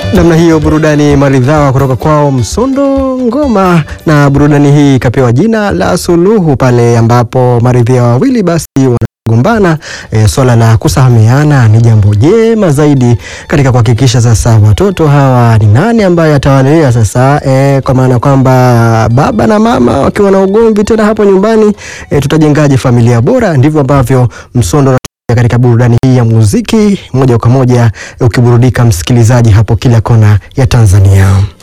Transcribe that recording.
Namna hiyo burudani maridhawa kutoka kwao Msondo Ngoma, na burudani hii ikapewa jina la Suluhu pale ambapo maridhia wawili basi wanagombana. E, swala la kusahamiana ni jambo jema zaidi katika kuhakikisha sasa watoto hawa ni nani ambaye atawalea sasa, e, kwa maana kwamba baba na mama wakiwa na ugomvi tena hapo nyumbani, e, tutajengaje familia bora? Ndivyo ambavyo Msondo katika burudani hii ya muziki moja kwa moja ukiburudika msikilizaji hapo kila kona ya Tanzania.